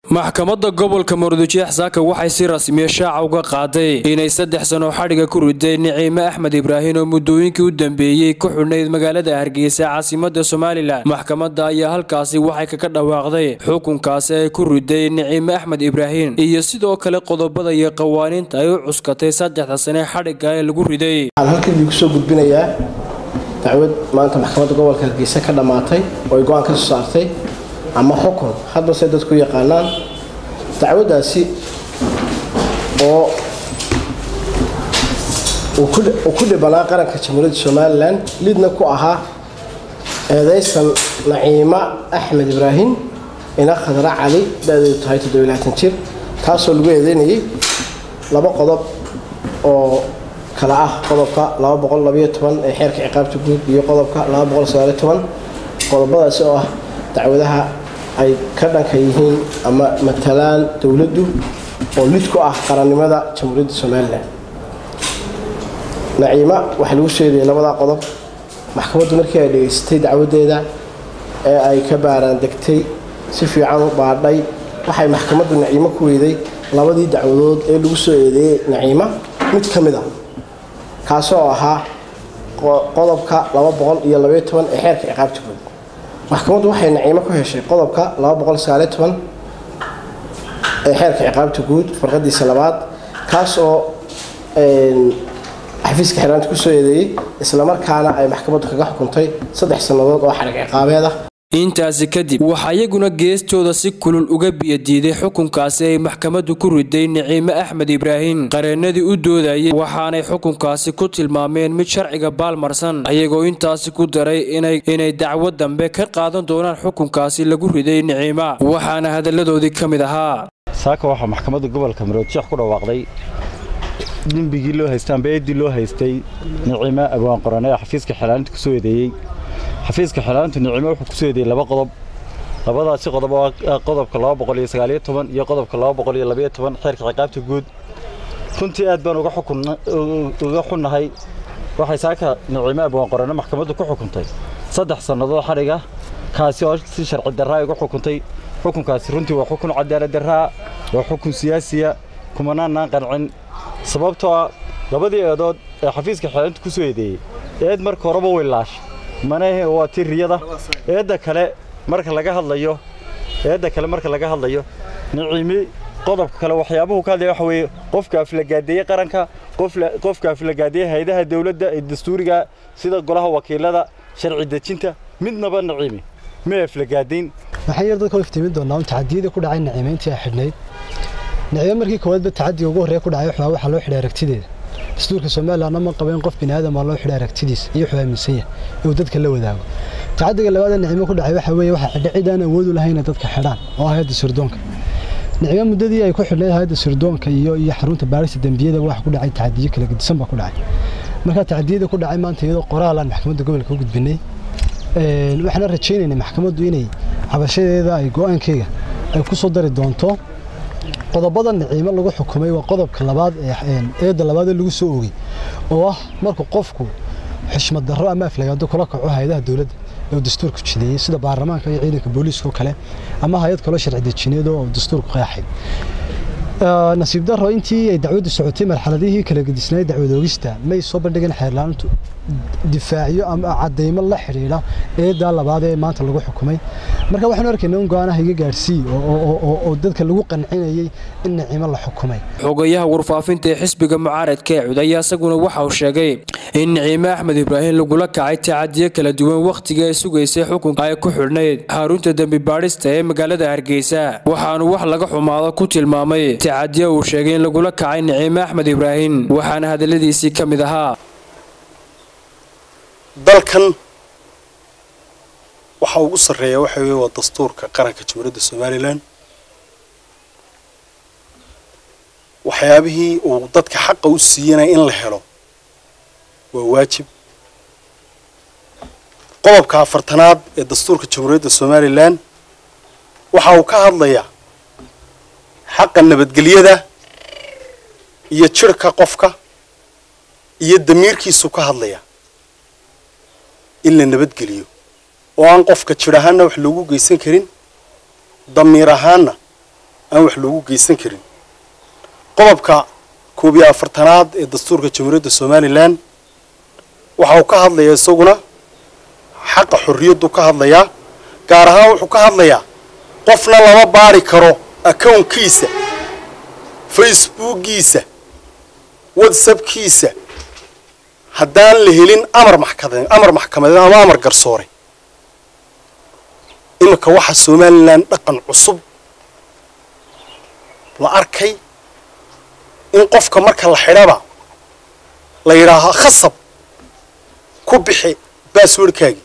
maxkamadda gobolka murudujeex saaka waxay si rasmiya shaaca uga qaaday inay saddex sano xadhiga ku riday niciime axmed ibraahin oo muddooyinkii u dambeeyey ku xidhnayd magaalada hargeysa caasimada somalilan maxkamadda ayaa halkaasi waxay kaga dhawaaqday xukunkaasi ay ku riday niciime axmed ibraahin iyo sidoo kale qodobada iyo qawaaniinta ay u cuskatay saddexda sane xadhiga ee lagu riday waxaan halkan idinku soo gudbinayaa dacwad maanta maxkamadda gobolka hargeysa ka dhammaatay oo ay go-aan ka soo saartay ama xukun hadba say dadku yaqaanaan dacwaddaasi oo uu ku dhibanaa qaranka jamhuuriyadda somalilan lidna ku ahaa eedaysan naciima axmed ibraahim ina khadra cali da-deedu tahay toddobilaatan jir taasoo lagu eedeynayay laba qodob oo kale ah qodobka ee xeerka ciqaabta guud iyo qodobka qodobadaasi oo ah dacwadaha ay ka dhanka yihiin ama matalaan dowladdu oo lid ku ah qarannimada jamhuuriyadda somalilan naciima waxaa lagu sheegayay labadaa qodob maxkamaddu markii ay dhegaysatay dacwadeeda ee ay ka baaraan degtay si fiican u baadhay waxay maxkamaddu naciimo ku weyday labadii dacwadood ee lagu soo eedeeyey naciima mid ka mid a kaasoo ahaa qodobka iyo ee xeerka ciqaabta guud maxkamaddu waxay naciimo ku heshay qodobka ee xeerka ciqaabta guud farqadiisa labaad kaas oo xafiiska xiraanta kusoo eedeeyey islamarkaana ay maxkamaddu kaga xukuntay saddex sannadood oo xarig ciqaabeed ah intaasi kadib waxaa iyaguna geestooda si kulul uga biyadiiday xukunkaasi ay maxkamaddu ku riday niciime axmed ibraahim qareennadii u doodayay waxaanay xukunkaasi ku tilmaameen mid sharciga baalmarsan ayagoo intaasi ku daray inay dacwo dambe ka qaadan doonaan xukunkaasi lagu riday niciima waxaana hadalladoodii ka mid ahaa saaka waxaa maxkamadda gobolka maroodjeex ku dhawaaqday dembigii loo haystay amba eeddii loo haystay niciime abwaan qorane ee xafiiska xelaalinta kusoo eedeeyey xafiiska xelaalintu nicimo wuxuu kusoo eedeeyey laba qodob labadaasi qodob oo qodobka iyo qodobka xeerka ciqaabta guud runtii aad baan uga xunnahay waxay saaka nicimo abwaan qorane maxkamaddu ku xukuntay saddex sannadood xadhiga kaasi oo si sharci darraa uga xukuntay xukunkaasi runtii waa xukun cadaalad darraa waa xukun siyaasiya kumanaannaan qancin sababtoo ah labadii eedood ee xafiiska xelaalintu kusoo eedeeyey eed marka horeba way laashay manahe waa tii riyada eedda kale marka laga hadlayo eedda kale marka laga hadlayo niciimi qodobka kale waxyaabuhu ka hadlaya waxa weeye qofka aflagaadeeye qaranka qofka aflagaadeeye hayadaha dawladda ee dastuuriga sida golaha wakiilada sharci dejinta midnaba niciimi ma aflagaadayn waxaan yar dadka u iftiimin doonaa un tacadiyadii ku dhacay niciimeyntii ay xidhnayd niciime markii koowaadba tacadiga ugu horreeya ku dhacay waxaa waxaa loo xidhay aragtideeda dastuurka somalilanna ma qaba in qof bini aadam aa loo xidhay aragtidiisa iyo wuxuu aaminsan yahay inuu dadka la wadaago tacadiga labaad ee nicimo ku dhacay waxa weeye waxaa xidhay cid aan awood u lahayn inay dadka xidhaan oo ah hayadda sirdoonka nicimo muddadii ay ku xidhnayd hayadda sirdoonka iyo iyo xarunta baarista dembiyada waxa ku dhacay tacadiyo kala gedisan baa ku dhacay marka tacadiyada ku dhacay maanta iyadoo qoraal aan maxkamadda gobolka u gudbinay waxaana rajaynaynay maxkamaddu inay cabashadeeda ay go-aankeyga ay ku soo dari doonto qodobada niciimo lagu xukumay waa qodobka labaad ee eedda labaad ee lagu soo oogay oo ah markuu qofku xushmad darro ama aflagaado kula kaco hay-adaha dowladda ee uu dastuurku jideeyey sida baarlamaanka iyo ciidanka booliiska oo kale ama hay-ad kaloo sharci dejineed oo dastuurku qeexay nasiib darro intii ay dacwaddu socotay marxaladihii kala gedisnayd dacwad oogista may soo bandhigeen xeerlaanintu difaacyo ama cadaymo la xidhiidha eeddaa labaad ee maanta lagu xukumay marka waxaanu arkaynaa in go-aanaha iga gaadhsii oo dadka lagu qancinayay in niciimo la xukumay xogayaha warfaafinta ee xisbiga mucaaradka ee cud ayaa isaguna waxa uu sheegay in niciime axmed ibraahim lagula kacay tacadiyo kala duwan wakhtiga ay sugaysay xukunka ay ku xidhnayd xarunta dembi baadhista ee magaalada hargeysa waxaanu wax laga xumaado ku tilmaamay tacadiyo uu sheegay in lagula kacay niciime axmed ibraahim waxaana hadalladiisii ka mid ahaa dalkan waxa ugu sarreeya waxa weeye waa dastuurka qaranka jamhuuriyadda somalilan waxyaabihii uu dadka xaqa u siiyanaya in la helo waa waajib qodobka afartanaad ee dastuurka jamhuuriyadda somalilan waxa uu ka hadlayaa xaqa nabadgelyada iyo jirhka qofka iyo damiirkiisu ka hadlaya in la nabadgeliyo oo aan qofka jir ahaanna wax loogu geysan karin damiir ahaanna aan wax loogu geysan karin qodobka koob iyo afartanaad ee dastuurka jamhuuriyadda somalilan waxa uu ka hadlayaa isaguna xaqa xorriyaddu ka hadlayaa gaar ahaan wuxuu ka hadlayaa qofna lama baari karo akownkiisa facebookiisa whatsappkiisa haddaan la helin amar maxkamade amar maxkamadeed ama amar garsoore iminka waxaa somalilan dhaqan cusub la arkay in qofka marka la xidhaba la yidhaaho khasab ku bixi basswordkaagii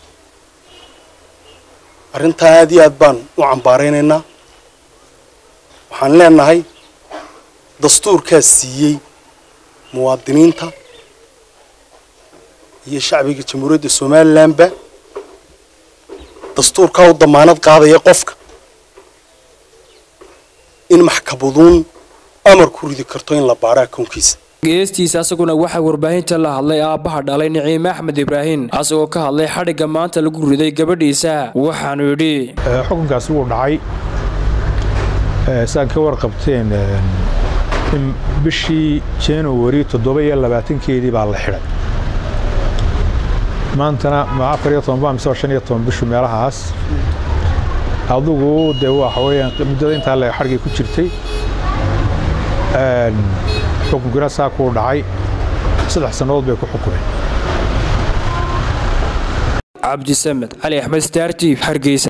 arrintaa aad iyo aad baan u cambaaraynaynaa waxaan leenahay dastuurkaas siiyey muwaadiniinta iyo shacbiga jamhuuriyadda somalilanba dastuurkaa u damaanad qaadaya qofka in maxkamaduun amar ku ridi karto in la baaro akownkiisa geestiisa asaguna waxaa warbaahinta la hadlay aabbaha dhalay niciime axmed ibraahin asagoo ka hadlay xadhigga maanta lagu riday gabadhiisa waxaanu yidhi xukunkaasi wuu dhacay saan ka warqabteen in bishii january toddoba iyo labaatankeedii baa la xidhay maantana ma afar iyo toban baa mise shan iyo toban bishu meelahaas adugu dee waxa weeyaan muddada intaa le xadhigay ku jirtay xukunkina saa kuu dhacay saddex sannadood bay ku xukumeen cabdisamed cali axmed startib hargeysa